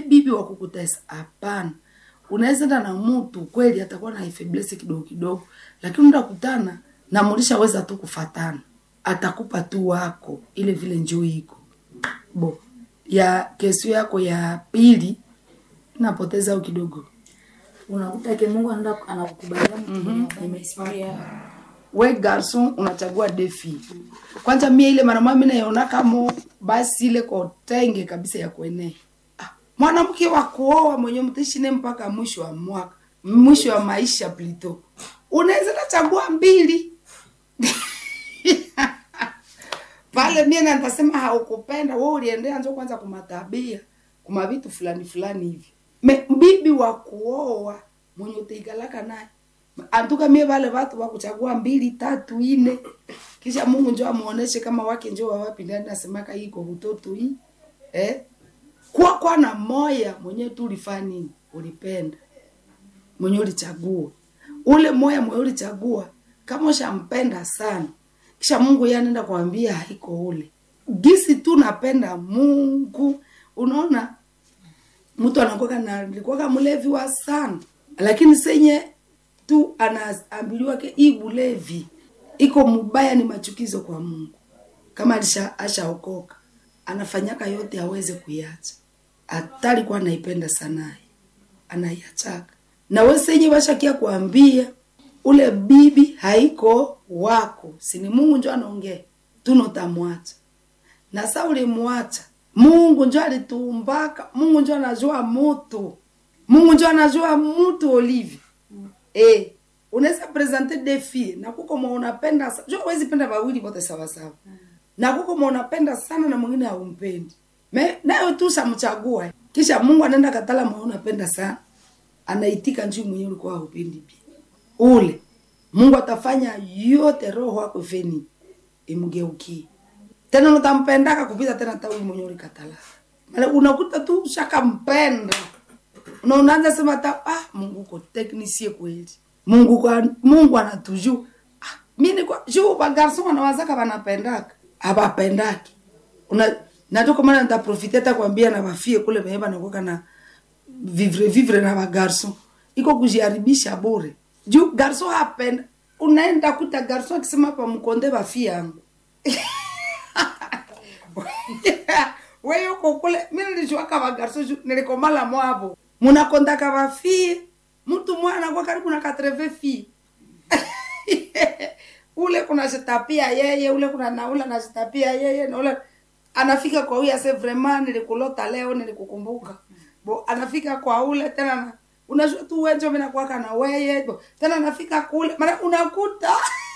bibi wa kukutesa hapana unaweza enda na mtu kweli atakuwa na ifeblesi kidogo kidogo lakini ndakutana na mulishaweza tu kufatana atakupa tu wako ile vile njoo iko bo ya kesio yako ya pili napoteza au kidogo unakuta ke mungu anaenda anakukubalia mtu nimesikia we garson unachagua defi kwanza mie ile mara mami naiona kamo basi ile kotenge kabisa ya kuenea ah, mwanamke wa kuoa mwenye mtishine mpaka mwisho wa mwaka mwisho wa maisha plito unaweza nachagua mbili pale mie na nitasema haukupenda we uliendea njo kwanza kumatabia kuma vitu fulani fulani hivi me bibi wa kuoa mwenye utaikalaka naye antuka mie vale watu wakuchagua mbili tatu ine kisha mungu njo amuoneshe kama wake njo wawapi ndani nasemaka iko utoto hii eh? kwa kwa na moya mwenye tu ulifanya nini ulipenda mwenye ulichagua ule moya mwenye ulichagua kama ushampenda sana kisha mungu yeye anaenda kuambia haiko ule gisi tu napenda mungu unaona mtu anakuwa na alikuwa mlevi wa sana lakini senye tu anaambiliwa ke hii bulevi iko mubaya ni machukizo kwa mungu kama alisha ashaokoka anafanyaka yote aweze kuiacha hata alikuwa anaipenda sanaye anaiachaka na we senye washakia kuambia ule bibi haiko wako sini mungu njo anaongea tunotamwacha na sa ulimwacha mungu njo alitumbaka mungu njo anajua mutu mungu njo anajua mutu olivi eh unaweza presente defi na kuko mwa unapenda sa- jo wezi penda wawili wote sawasawa na kuko mwa unapenda sana na mwingine haumpendi me nayo tu shamchagua kisha mungu anaenda katala mwa unapenda sana anaitika njuu mwenyewe ulikuwa haupendi pia ule mungu atafanya yote roho yako feni imgeukie tena utampendaka kupita tena hata huyu mwenyewe ulikatala Mala unakuta tu shakampenda na unaanza sema hata ah, mungu uko teknisie kweli mungu kwa, mungu anatuju ah, mi niko juu bagarson wanawazaka wanapendaka abapendaki una natoka maana nitaprofite hata kuambia na bafie kule benye banakuwa na vivre vivre na bagarson iko kujiharibisha bure juu garson hapenda unaenda kuta garson akisema pa mkonde bafie yangu wewe uko kule mimi nilichwaka bagarso nilikomala mwabo munakondaka bafie mtu mwana kwa karibu na 80 fi ule kuna jitapia yeye ule kuna naula na jitapia yeye na ule anafika kwa huyu ase vraiment nilikulota leo nilikukumbuka bo anafika kwa ule tena na unajua tu wenjo mimi nakuwaka na weye bo tena anafika kule mara unakuta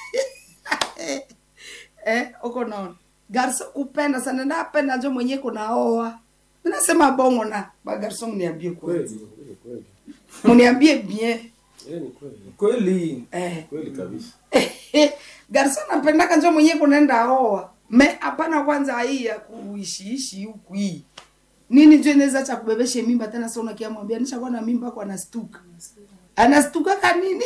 eh uko naona garso kupenda sana napenda njo mwenye kunaoa minasema bongo na bagarso mniambie kweli Kweli, kweli, kweli. mniambie bien Eh, ni kweli. Kweli. eh Kweli kabisa. garso napendaka njo mwenye kunaenda oa me hapana kwanza hii ya kuishiishi huku hii nini njo inaweza cha kubebeshe mimba tena sa unakia mwambia nishakuwa na mimba kwa anastuka anastuka ka nini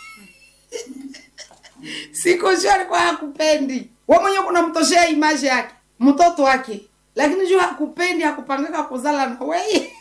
siku sio alikuwa hakupendi we mwenyewe kuna mtoshea imaji yake mtoto wake lakini juu hakupendi hakupangaka kuzala na weye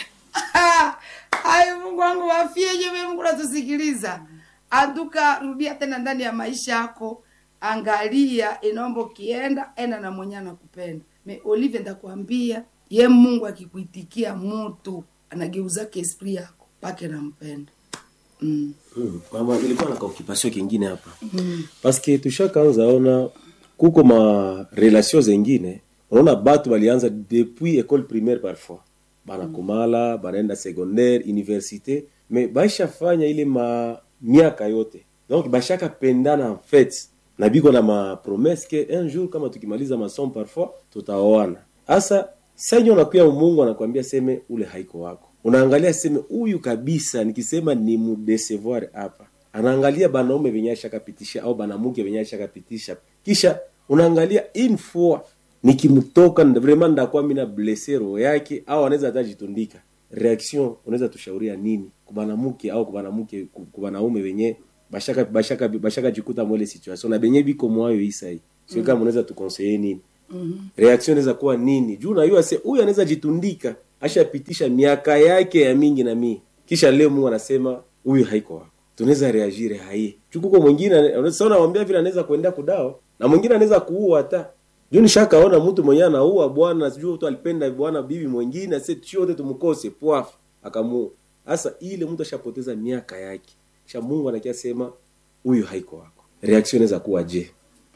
ai mungu wangu wafie jewe mungu natusikiliza anduka rudia tena ndani ya maisha yako angalia inaomba ukienda enda na mwenye anakupenda me olive ndakwambia ye mungu akikuitikia mutu anageuzake esprit yako pake nampenda mm. Mm. Mama, nilikuwa na kaokipasio kingine hapa paske tushakaanza ona kuko ma relation zengine unaona batu balianza depuis école primaire parfois banakomala banaenda secondaire université mais baishafanya ile ma miaka yote donc bashaka pendana en fait na biko na mapromese ke un jour kama tukimaliza masomo parfois tutaoana hasa sanyo nakuya mungu anakwambia seme ule haiko wako unaangalia seme huyu kabisa nikisema ni mudesevoir hapa anaangalia banaume venye ashakapitisha au banamuke venye ashakapitisha kisha unaangalia une fois nikimtoka nda- vraiment ndakuwa mina blesse roho yake au anaweza hata jitundika reaction unaweza tushauria nini kubanamuke au kubanamuke ku- kubanaume venye bashaka bashaka bashaka jikuta mwele situation na benye biko mwayo isai sio kama unaweza tukonseye nini reaction inaweza kuwa nini juu unajua se huyu anaweza jitundika ashapitisha miaka yake ya mingi na mingi kisha leo mungu anasema huyu haiko wako tunaweza reagire haie chukuko mwingine sa nawambia vile anaweza kuendea kudao na mwingine anaweza kuua hata juu nishakaona mtu mwenyewe anaua bwana sijui mtu alipenda bwana bibi mwingine ase chote tumkose pwafu akamuua sasa ile mtu ashapoteza miaka yake kisha mungu anakia sema huyu haiko wako reaction inaweza kuwa je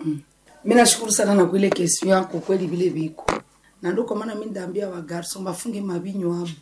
mi nashukuru sana na kuile kesi yako kweli vile viko na ndo kwa maana mi ndaambia wa garson bafunge mabinyo abo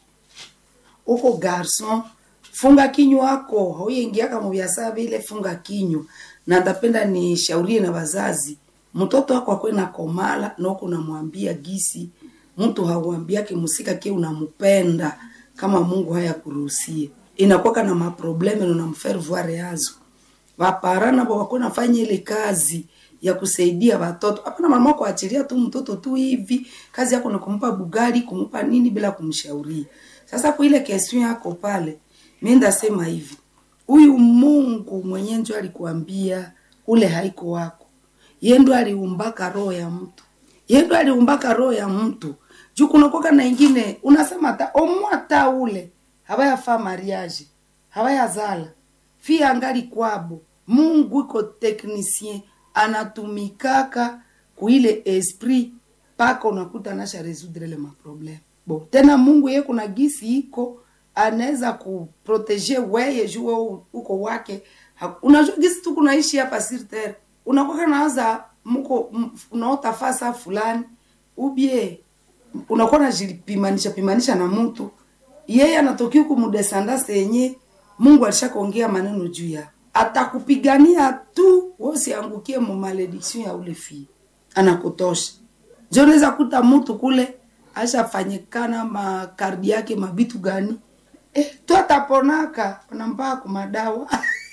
uko garson funga kinywa wako hauyengiaka mubiasara vile funga kinywa na ndapenda nishaurie na wazazi mtoto wako akwe na komala noko namwambia gisi mtu hauambiake musika ke unampenda kama mungu haya kuruhusie inakwaka na maprobleme nunamfaire voir yazo vaparana bo wako nafanya ile kazi ya kusaidia watoto hapana mama kuachilia tu mtoto tu hivi kazi yako ni kumpa bugali kumpa nini bila kumshauria sasa kwa ile kesi yako pale mi ndasema hivi huyu mungu mwenye njo alikuambia ule haiko wako ye ndo aliumbaka roho ya mtu ye ndo aliumbaka roho ya mtu juu kunakoka na ingine unasema ta omwata ule hawayafaa mariage hawayazala fi angali kwabo mungu iko technicien anatumikaka kuile esprit mpaka unakuta nasha resoudre le maprobleme bo tena mungu ye kuna gisi iko anaweza kuprotege weye juu wewe uko wake Ha- unajua gisi tu kunaishi hapa sur terre unakwaka nawaza mko m- unaota fasa fulani ubie unakuwa najipimanisha pimanisha na mtu yeye anatoki huku mudesandase yenye mungu alishakaongea maneno juu ya atakupigania tu wosiangukie mu malediction ya ule fii anakutosha njo unaweza kuta mtu kule ashafanyikana makardi yake mabitu gani eh, tu ataponaka unampaa kumadawa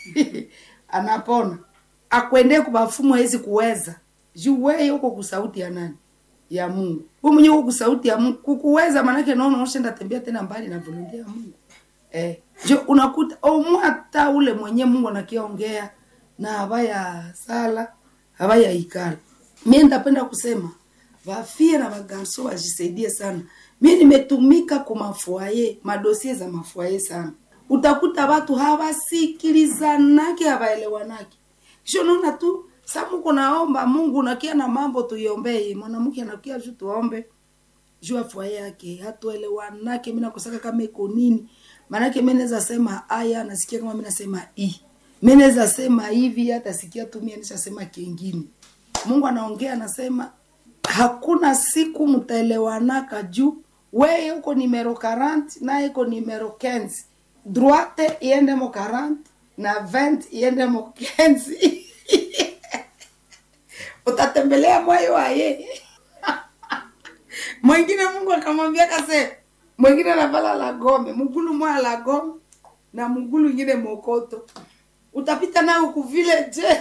anapona akwendee kubafumu hawezi kuweza juu weye huko kusauti ya nani ya mungu hu mwenye huko kusauti ya mungu kukuweza manake naona ushenda tembea tena mbali na volonte ya mungu eh, jo unakuta omwata ule mwenye mungu anakiongea na habaya sala habaya ikala mie ndapenda kusema vafie na vagarso wajisaidie sana mi nimetumika kumafuaye madosie za mafuaye sana utakuta watu hawasikilizanake hawaelewanake kisho naona tu samuko naomba mungu nakia na mambo tuiombee mwanamke anakia ju tuombe juu afua yake hatuelewanake mi nakosaka kama iko nini maanake mi naweza sema aya nasikia kama mi nasema i mi naweza sema hivi hata sikia tu mi nishasema kingine mungu anaongea anasema hakuna siku mtaelewanaka juu weye uko nimero 40 naye iko nimero 15 droite iende mo 40 na 20 iende mo 15 utatembelea moyo wa yeye mwingine mungu akamwambia kase mwingine anavala la gome mgulu moya la gome na mgulu ingine mokoto utapita nayo kuvile je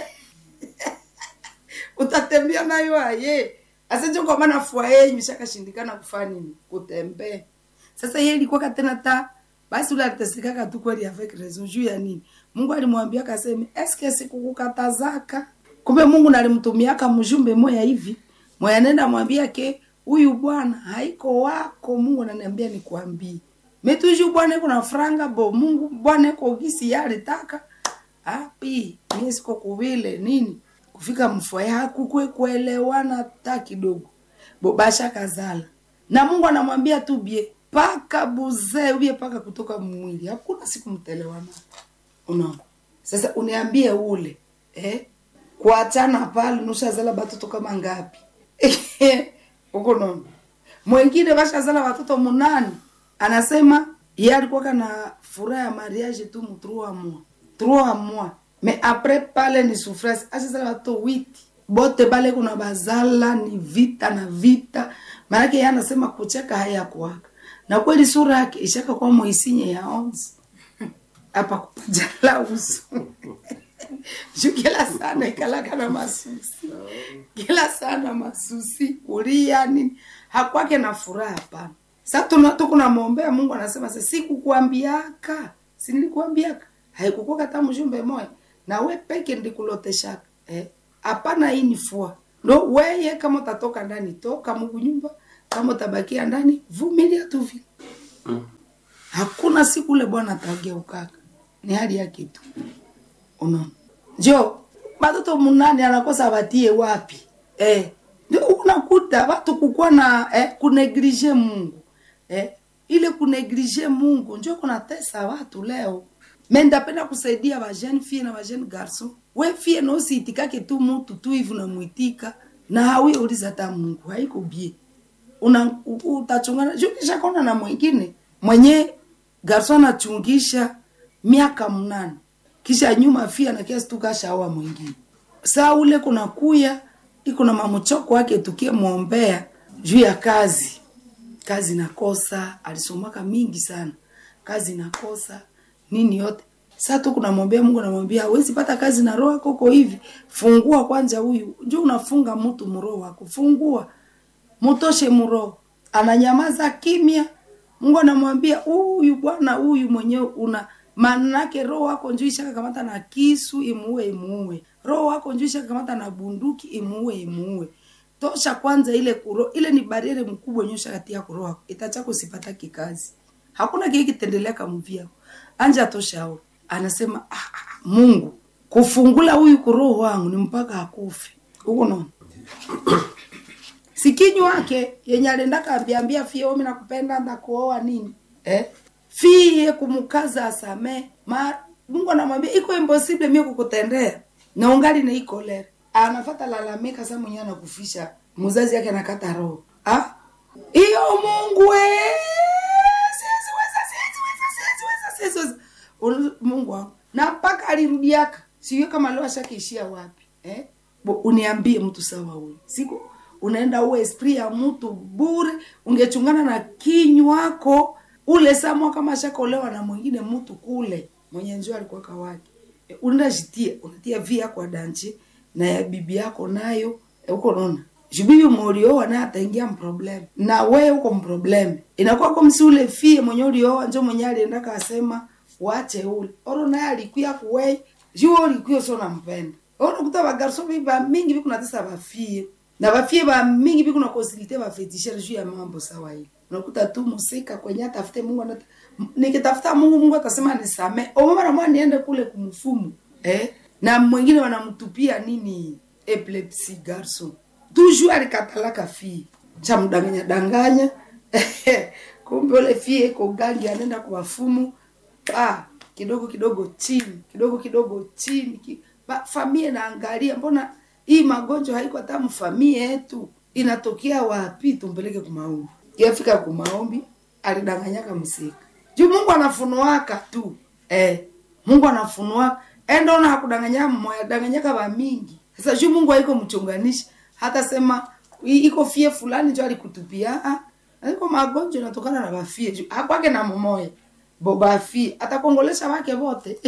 utatembea nayo aye asenje kwa maana fua yeye imeshakashindikana kufanya nini kutembea sasa yeye ilikuwa tena ta basi ule alitesekaka tu kweli avec raison juu ya nini mungu alimwambia kaseme eske sikukukatazaka kumbe mungu nalimtumiaka mjumbe moya hivi moya nenda mwambia ke huyu bwana haiko wako mungu ananiambia nikwambie metuju bwana iko na franga bo mungu bwana iko gisi yalitaka api mie siko kuvile nini kufika mfwaye hakukwe kuelewana hata kidogo bo basha kazala na mungu anamwambia tu bie paka buzee ubie paka kutoka mwili hakuna siku mtaelewana unaona sasa uniambie ule eh? kuachana pale nushazala batoto kama ngapi huko nono mwengine bashazala watoto munani anasema ye alikuwaka na furaha ya mariage tu mu trois mois trois mois mais après pale ni souffrance ashazala watoto witi bote bale kuna bazala ni vita na vita maanake ye anasema kucheka hayakuwaka na kweli sura yake ishaka kwa moisinye ya onze apa kupajala uso juu kila sana ikalaka na masusi kila sana masusi kulia nini hakwake na furaha hapana sa tukunamwombea mungu anasema sa sikukuambiaka sinilikuambiaka haikukuwa kata mjumbe moya na we peke ndikuloteshaka hapana eh? hii ni fua ndo weye kama utatoka ndani toka mungu nyumba kama utabakia ndani vumilia tu vile hakuna siku ule bwana atageukaka ni hali yake tu unaona njo batoto munane anakosa batie wapi eh, ndio unakuta watu kukuwa na eh, kuneglige mungu eh, ile kuneglige mungu njo kunatesa watu leo me ndapenda kusaidia bajene fie na bajene garson we fie nosiitikake tu mutu tu hivi unamwitika na hawi uliza ta mungu haiko bie una u- utachungana juu kisha kona na mwingine mwenye garso anachungisha miaka mnane kisha nyuma fia na kiasi tu kashaoa mwingine saa ule kuna kuya iko na mamuchoko wake tukie mwombea juu ya kazi kazi nakosa alisomaka mingi sana kazi nakosa nini yote saa tu kunamwambia mungu namwambia hawezi pata kazi na roho yako uko hivi fungua kwanza huyu njo unafunga mtu mroho wako fungua mutoshe mroho ananyamaza kimya mungu anamwambia huyu bwana huyu mwenyewe una manake roho wako njuu ishakakamata na kisu imuue imuue roho wako njuu ishakakamata na bunduki imuue imuue tosha kwanza ile kuro ile ni bariere mkubwa yenye ushakatia kuroho wako itachako sipata kikazi hakuna kile kitendelea kamuvia anja toshao anasema ah, ah, mungu kufungula huyu kuroho wangu ni mpaka akufe huko naona sikinyu wake yenye alienda kaambiambia fie omi nakupenda ndakuoa nini eh? fie kumkaza asame ma mungu anamwambia iko impossible mie kukutendea na ungali na iko lere anafata lalamika sa mwenyewe anakufisha mzazi yake anakata roho ah? hiyo mungu we siwezi, siwezi, siwezi, siwezi. Ulu- mungu wangu na mpaka alirudiaka sijui kama leo ashakiishia wapi eh? Bo- uniambie mtu sawa huyu siku unaenda uwe esprit ya mtu bure ungechungana na kinywako ule samwa kama ashakolewa na mwingine mtu kule mwenye njoo alikuwa kawake e, unaenda jitia unatia vi yako adanchi na ya bibi yako nayo e, uko naona jubibi mulioa naye ataingia mproblem na wewe uko mproblem inakuwa kwa msi ule fie mwenye ulioa njo mwenye alienda kasema wache ule oro naye alikuya kuwei juu ulikuya sio nampenda oro kuta bagarso biba mingi biku natesa bafie na bafie ba mingi biku na konsilite bafetishere juu ya mambo sawa hivi unakuta tu musika kwenye atafute Mungu anata nikitafuta Mungu Mungu atasema nisame omama mwa niende kule kumfumu eh na mwingine wanamtupia nini epilepsy garson toujours alikatalaka fie cha mdanganya danganya kumbe ule fie iko gangi anaenda kwa wafumu ah kidogo kidogo chini kidogo kidogo chini ki, ba, famie naangalia mbona hii magonjwa haiko hata mfamie yetu inatokea wapi tumpeleke kumaombi yafika kumaombi alidanganyaka msika juu mungu anafunuaka tu eh, mungu anafunua endaona hakudanganya mmoya danganyaka bamingi sasa juu mungu haiko mchunganishi hata sema "I- iko fie fulani njo alikutupia ah, iko magonjwa inatokana na bafie juu hakwake na mmoya bo bafie atakongolesha wake wote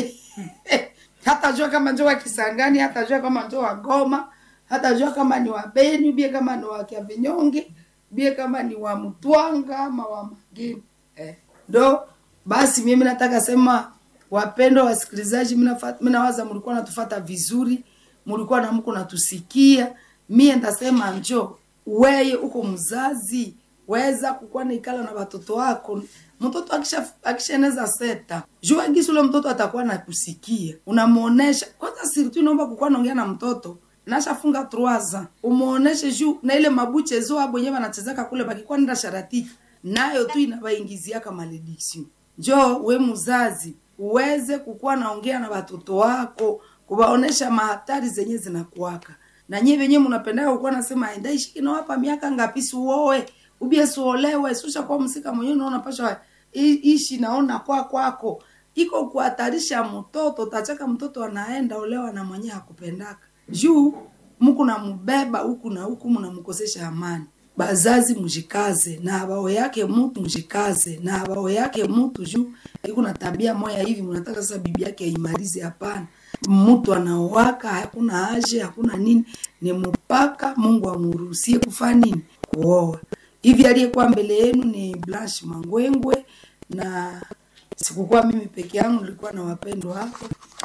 hatajua kama njo wa kisangani hatajua kama njo wa goma hatajua kama ni wa beni bie kama ni wa kiavinyonge bie kama ni wa mtwanga ama wa magini eh. ndo basi mimi nataka sema wapendwa wasikilizaji mina nawaza mlikuwa natufata vizuri mlikuwa na mko natusikia mie ndasema njo weye uko mzazi weza kukuwa naikala na watoto wako mtoto akisha akishaeneza seta jua gisi ule mtoto atakuwa nakusikia unamuonesha kwanza sirtu inaomba kukuwa naongea na mtoto nashafunga truaza umuoneshe juu na ile mabuche zo abo yenyewe wanachezaka kule bakikuwa nenda sharatika nayo tu inabaingiziaka malediction njo we mzazi uweze kukuwa naongea na watoto wako kuwaonesha mahatari zenye zinakuwaka na nyie venyewe mnapendaka kukuwa nasema ndaishiki nawapa miaka ngapi siuoe ubie suolewe susha kwa msika mwenyewe unaona pasha i- ishi naona kwa kwako iko kuhatarisha mtoto tachaka mtoto anaenda olewa na mwenyewe hakupendaka juu muku namubeba huku na huku mnamkosesha amani bazazi mjikaze na abao yake mtu mjikaze na abao yake mtu juu iko na tabia moya hivi mnataka sasa bibi yake aimalize hapana mtu anaowaka hakuna haje hakuna nini ni mpaka mungu amruhusie kufanya nini kuoa hivi aliyekuwa mbele yenu ni blanche mangwengwe na sikukuwa mimi peke yangu nilikuwa na wapendwa wako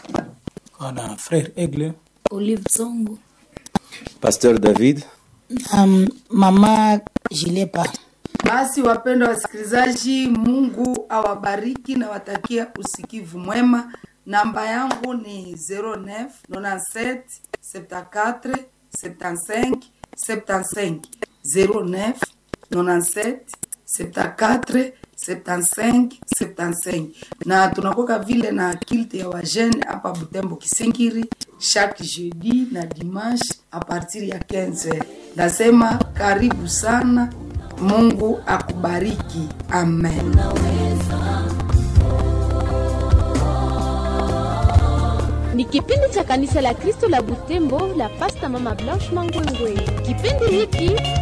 na frère Aigle Olive Zongo. pasteur david Um, mama Jilepa. Basi wapendwa wasikilizaji, Mungu awabariki na watakia usikivu mwema. Namba yangu ni 09 97 74 75 75 09 97 74 75 75 na tunakoka vile na kilte ya wajene hapa Butembo Kisingiri chaque jeudi na dimanche a partir ya 15 nasema karibu sana mungu akubariki amen ni kipindi cha kanisa la kristo la butembo la pasta mama blanche mangwengwe kipindi hiki